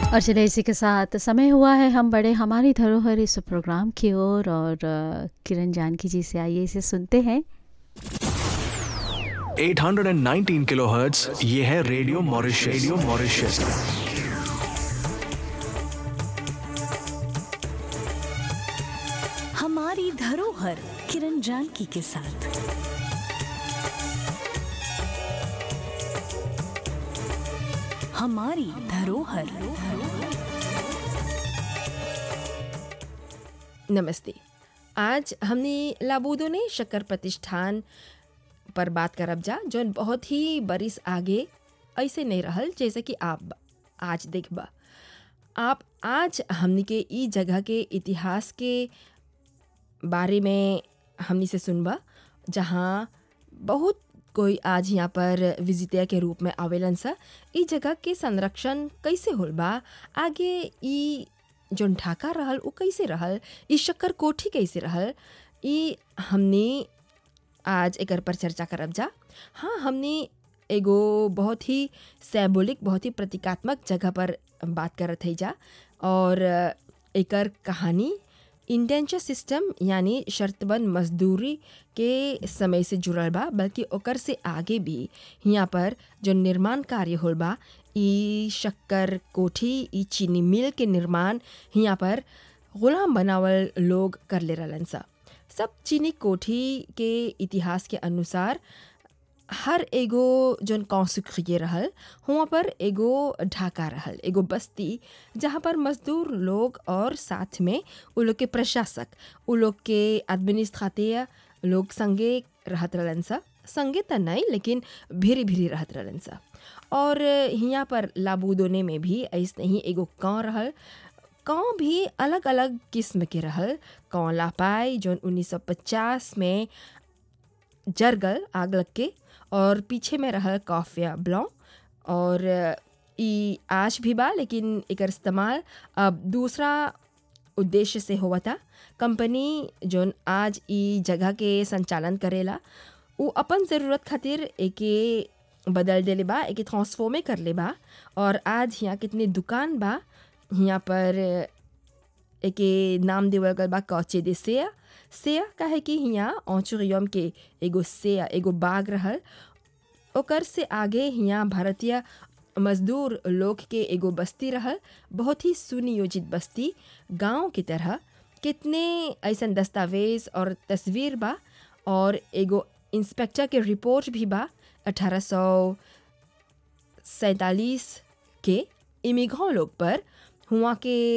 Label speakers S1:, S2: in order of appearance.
S1: और चलिए इसी के साथ समय हुआ है हम बड़े हमारी धरोहर इस प्रोग्राम की ओर और अ, किरण जानकी जी से आइए इसे सुनते हैं
S2: 819 किलोहर्ट्ज ये है रेडियो मॉरिशस रेडियो मॉरिशस
S3: हमारी धरोहर किरण जानकी के साथ हमारी धरोहर
S4: नमस्ते आज हमने लाबूदो ने शक्कर प्रतिष्ठान पर बात करब जा जौन बहुत ही बरिस आगे ऐसे नहीं रहल जैसे कि आप आज देखबा आप आज हमनी के ई जगह के इतिहास के बारे में हमनी से सुनबा जहाँ बहुत कोई आज यहाँ पर विजिटर के रूप में आवेलन सा ई जगह के संरक्षण कैसे होल बा आगे ई जोन ढाका रहल उ कैसे रहल ई शक्कर कोठी कैसे रहल ई हमने आज एकर पर चर्चा करब जा हाँ हमने एगो बहुत ही सैबोलिक बहुत ही प्रतीकात्मक जगह पर बात करत है जा और एकर कहानी इंडेंचर सिस्टम यानी शर्तबंद मजदूरी के समय से जुड़ल बा बल्कि ओकर से आगे भी यहाँ पर जो निर्माण कार्य होल बा ई शक्कर कोठी ई चीनी मिल के निर्माण यहाँ पर गुलाम बनावल लोग कर ले रहलन सा सब चीनी कोठी के इतिहास के अनुसार हर एगो जौन कौसुखिए रहल हुआं पर एगो ढाका रहल एगो बस्ती जहाँ पर मजदूर लोग और साथ में उ लोग के प्रशासक उ लोग के एडमिनिस्ट्रेटिव लोग संगे रहत रहलन सा संगे त नहीं लेकिन भीरी भीरी रहत रहलन सा और हियाँ पर लाबूदोने में भी ऐसने ही एगो गाँव रहल गाँव भी अलग अलग किस्म के रहल गाँव लापाई जौन 1950 में जरगल आग लग के और पीछे में रहल कॉफिया ब्लॉ और ई आज भी बा लेकिन एकर इस्तेमाल अब दूसरा उद्देश्य से हुआ था कंपनी जोन आज ई जगह के संचालन करेला उ अपन ज़रूरत खातिर एके बदल देले बा एके ट्रांसफॉर्मे कर ले बा और आज यहाँ कितने दुकान बा यहाँ पर एके नाम देवल गल बा कौचे दे सेया सेया काहे कि हियाँ औचुरियम के एगो सेया एगो बाग रहल ओकर से आगे हियाँ भारतीय मजदूर लोग के एगो बस्ती रहल बहुत ही सुनियोजित बस्ती गांव की तरह कितने ऐसन दस्तावेज और तस्वीर बा और एगो इंस्पेक्टर के रिपोर्ट भी बा अठारह सौ सैंतालीस के इमिघों लोग पर हुआ के